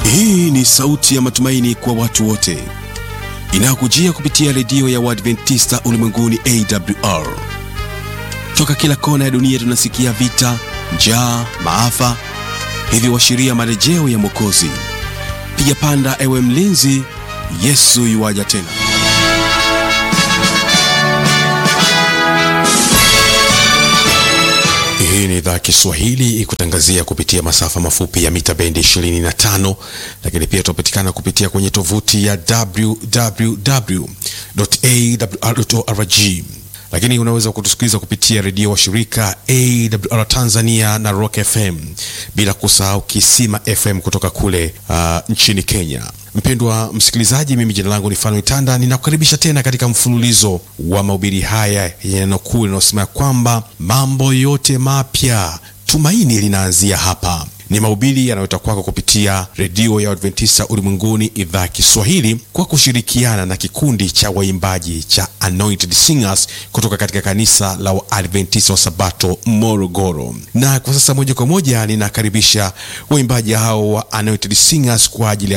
Hii ni sauti ya matumaini kwa watu wote inayokujia kupitia redio ya Waadventista ulimwenguni AWR. Toka kila kona ya dunia tunasikia vita, njaa, maafa, hivyo washiria marejeo ya Mwokozi. Piga panda, ewe mlinzi, Yesu yuwaja tena. Hii ni idhaa ya Kiswahili ikutangazia kupitia masafa mafupi ya mita bendi 25, lakini pia tunapatikana kupitia kwenye tovuti ya www.awr.org. Lakini unaweza kutusikiliza kupitia redio wa shirika AWR Tanzania na Rock FM, bila kusahau Kisima FM kutoka kule uh, nchini Kenya. Mpendwa msikilizaji, mimi jina langu ni Fano Itanda, ninakukaribisha tena katika mfululizo wa mahubiri haya yenye neno kuu linalosema kwamba mambo yote mapya, tumaini linaanzia hapa. Ni mahubiri yanayotoka kwako kupitia redio ya Adventista ulimwenguni idhaa ya Kiswahili kwa kushirikiana na kikundi cha waimbaji cha Anointed Singers kutoka katika kanisa la Waadventista wa Sabato Morogoro. Na kwa sasa moja kwa moja ninakaribisha waimbaji hao wa Anointed Singers kwa ajili ya